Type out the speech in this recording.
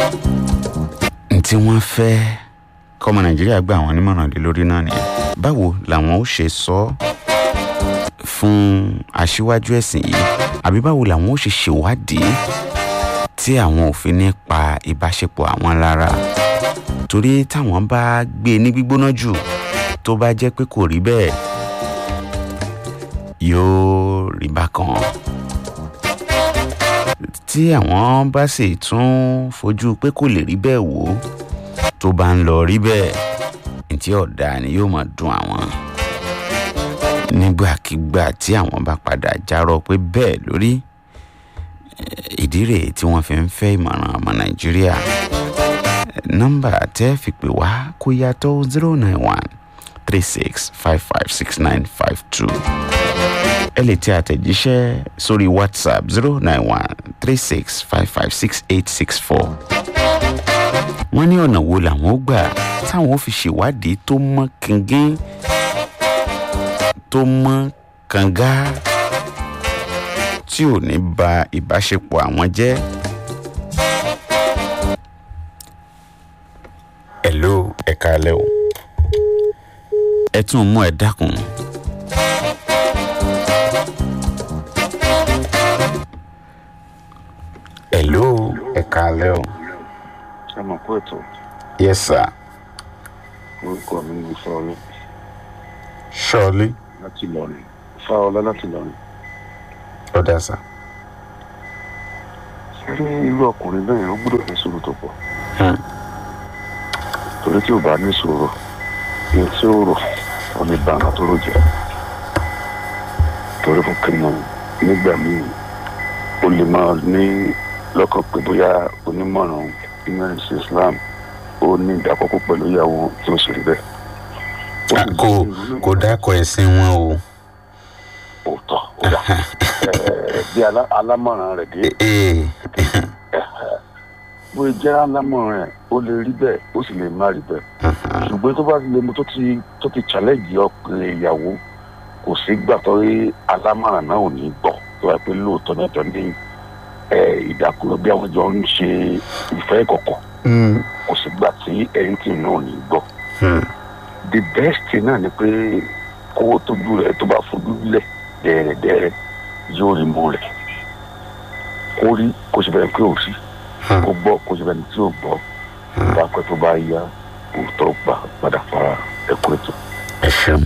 tí wọ́n fẹ́ kọ́mọ nàìjíríà gba àwọn onímọ̀ràn lé lórí náà nìyẹn báwo làwọn ó ṣe sọ fún aṣíwájú ẹ̀sìn yìí àbí báwo làwọn ó ṣe ṣèwádìí tí àwọn ò fi ní pa ìbáṣepọ̀ àwọn lára torí táwọn bá gbé ní gbígbóná jù tó bá jẹ́ pé kò rí bẹ́ẹ̀ yóò rí bákan tí àwọn bá sì tún fojú pé kò lè rí bẹ́ẹ̀ wò ó tó bá ń lọ rí bẹ́ẹ̀ ntí ọ̀dà ni yóò máa dùn àwọn nígbàkigbà tí àwọn bá padà járọ pé bẹ́ẹ̀ lórí ìdí rèé tí wọ́n fi ń fẹ́ ìmọ̀ràn ọmọ nàìjíríà nọ́mbà tẹ́ fi pè wá kó yàtọ̀ zero nine one three six five five six nine five two ẹ lè tẹ àtẹ̀jíṣẹ́ sórí whatsapp zero nine one three six five five six eight six four wọ́n ní ọ̀nà wo làwọn ó gbà táwọn ó fi ṣèwádìí tó mọ́ kíngín tó mọ́ kànga tí ò ní ba ìbáṣepọ̀ àwọn jẹ́. hello ẹ káalẹ́ o ẹ tún mú ẹ dákun. hello ẹ káalẹ́ o. ẹ mọ̀ pé ètò yes sir. orúkọ mi ní fáwọlá surely láti lọrin fáwọlá láti lọrin. ọ̀dà sir. ṣé irú ọkùnrin bẹ́ẹ̀ ó gbọ́dọ̀ ní sùúrù tó pọ̀ Hmm. torí tí ò bá ní sùúrù ní tí ó rò ó ní bá nǹkan tó rò jẹ́ torí fún kí ni nígbà míì ó lè máa ní lọ́kàn pé bóyá onímọ̀ràn ìmọ̀ràn sí Islam ó ní ìdákọ́kọ́ pẹ̀lú ìyàwó tí ó sì rí bẹ́ẹ̀. Ó sì kò ní ìrírí kò dákọ̀ ẹ̀sìn wọn o. òótọ́ ó dà Ẹ̀, bí alá- alámọ̀ràn rẹ̀ dé ee bó jẹ́ alámọ̀ràn rẹ̀ ó lè rí bẹ́ẹ̀ ó sì lè má rí bẹ́ẹ̀ ṣùgbọ́n tó bá ti lè mú tó ti tó ti challenge ọkùnrin ìyàwó kò sí gbà tó rí alámọ̀ràn náà ò ní gbọ́ tó wáá pé lóòótọ́ náà jọ ní ẹ̀, ìdàkúrọ̀ bí àwọn jọ ń ṣe ìfẹ́ ìkọ̀kọ̀ kò sí gbà tí ẹ̀yìn tì náà ò ní gbọ́ the best thing náà ni pé kówó tójú rẹ̀ tó bá fojú lẹ̀ dẹ́rẹ́dẹ́rẹ́ yóò rí mọ́ rẹ̀ kó rí kó sì bẹ̀rẹ̀ pé ò sí kó gbọ́ kó sì bẹ̀rẹ̀ tí ò gbọ́ bá pẹ́ tó bá yá òótọ́ gbà padà fara ẹ̀kọ́ ètò. ẹ ṣeun.